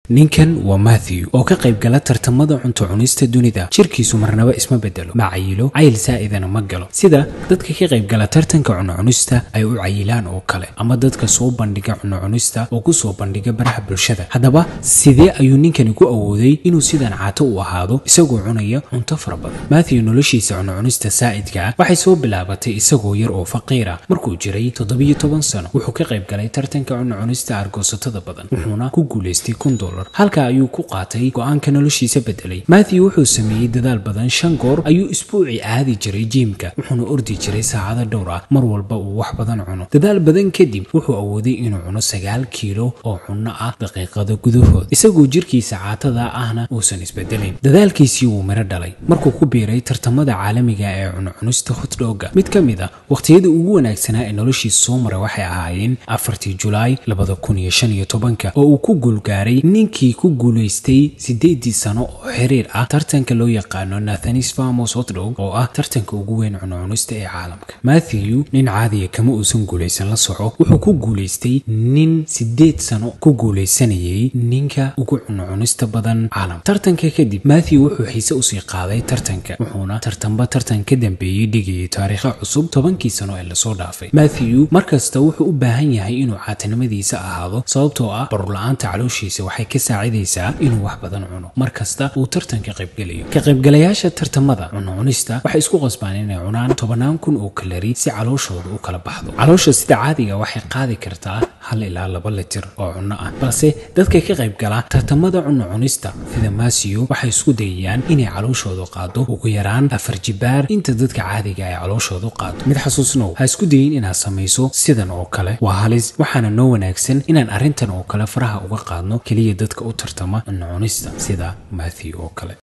ninkan waa matthew oo ka qayb gala tartamada cunto cunista dunida jirkiisu marnaba isma bedelo ma cayilo cayil saa'idana ma galo sida dadka ka qayb gala tartanka cunno cunista ay u cayilaan oo kale ama dadka soo bandhiga cunno cunista oo ku soo bandhiga baraha bulshada haddaba sidee ayuu ninkani ku awooday inuu sidan caato u ahaado isagoo cunaya cunto fara badan matthew noloshiisa cunno cunista saa'idka ah waxay soo bilaabatay isagoo yar oo faqiira markuu jiray toddobiyo toban sano wuxuu ka qayb galay tartanka cunno cunista argoosatada badan wuxuuna ku guulaystay kun dolar halka ayuu ku qaatay go-aanka noloshiisa bedelay matthew wuxuu sameeyey dadaal badan shan goor ayuu isbuuci aadi jiray jiimka wuxuuna ordi jiray saacado dhowr ah mar walba uu wax badan cuno dadaal badan kadib wuxuu awooday inuu cuno sagaal kiilo oo cunno ah daqiiqada gudahood isagoo jirkiisa caatada ahna uusan isbedelayn dadaalkiisii wuu miro dhalay markuu ku biiray tartamada caalamiga ee cunucunista hotdhoga mid ka mid a wakhtiyada ugu wanaagsanaa ee noloshiisa soo maray waxay ahaayeen afartii julaay labada kun iyo shan iyo tobanka oo uu ku guulgaaray ninkii ku guulaystay sideedii sano oo xiriir ah tartanka loo yaqaano nathanis famos hotdog oo ah tartanka ugu weyn cunucunista ee caalamka matthew nin caadiya kama uusan guulaysan la soco wuxuu ku guulaystay nin sideed sano ku guulaysanayay ninka ugu cunucunista badan caalamka tartanka kadib matthew wuxuu xiise usii qaaday tartanka wuxuuna tartanba tartan ka dambeeyey dhigayay taariikha cusub tobankii sano ee lasoo dhaafay matthew markasta wuxuu u baahan yahay inuu caatinimadiisa ahaado sababtoo ah barula-aanta calooshiisa waxay ka saacidaysaa inuu wax badan cuno mar kasta uu tartanka qaybgelayo ka qaybgalayaasha tartamada cunucunista waxay isku qasbaan inay cunaan tobannaan kun oo kalari si calooshooda u kala baxdo caloosha sida caadiga waxay qaadi kartaa hal ilaa laba litir oo cunno ah balse dadka ka qayb gala tartamada cunno cunista sida masiyo waxay isku dayayaan inay calooshooda qaado ugu yaraan afar jibaar inta dadka caadiga ay calooshooda qaado mid xasuusnow ha isku dayin inaad samayso sidan oo kale waa halis waxaana noo wanaagsan inaan arrintan oo kale faraha uga qaadno keliya dadka u tartama cunno cunista sida matthew oo kale